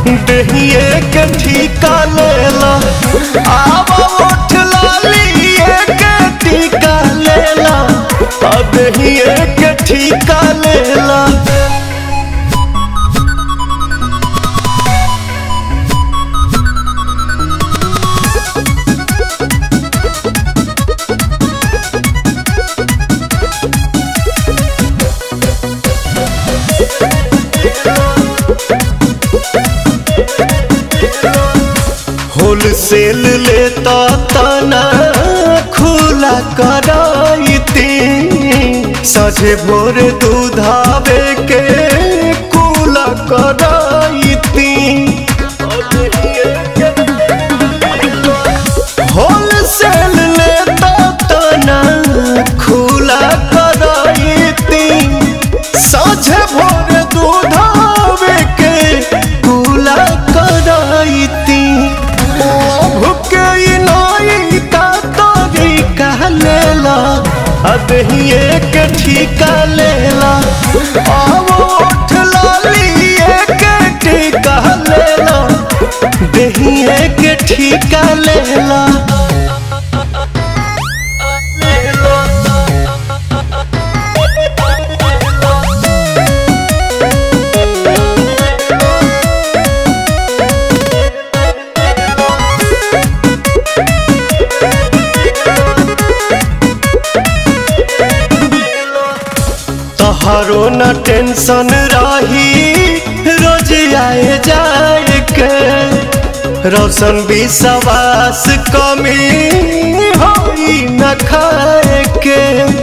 दहिए के ठीका लेला आवा उठ लालिए के ठीका लेला आ दहिए के ठीका लेला होलसेल लेता तना खुला कराइती सझे भोर दूधावे के कुला कराइती होलसेल लेता तना खुला कराइती साझे भोर दूधावे के कुला कराइती भुके नाई का तोरी कह लेला अदहिए के ठीका लेला आवो उठ लालिए के ठीका लेला दहिए के ठीका लेला तोहरो न टेंशन रही रोज आए जाए के रोशन विश्वास कमी होई न खाए के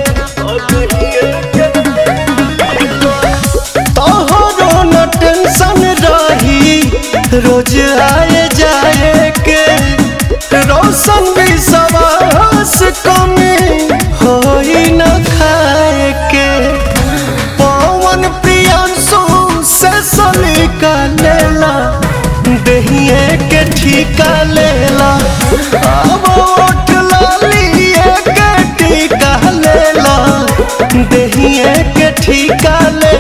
तोहरो न टेंशन रही रोज आए जाए के रोशन विश्वास कमी होई न खाए के पवन प्रियांशु से सलीका लेला दहिए के ठीका लेला अब उठ लालिए के ठीका लेला दहिए के ठीका ले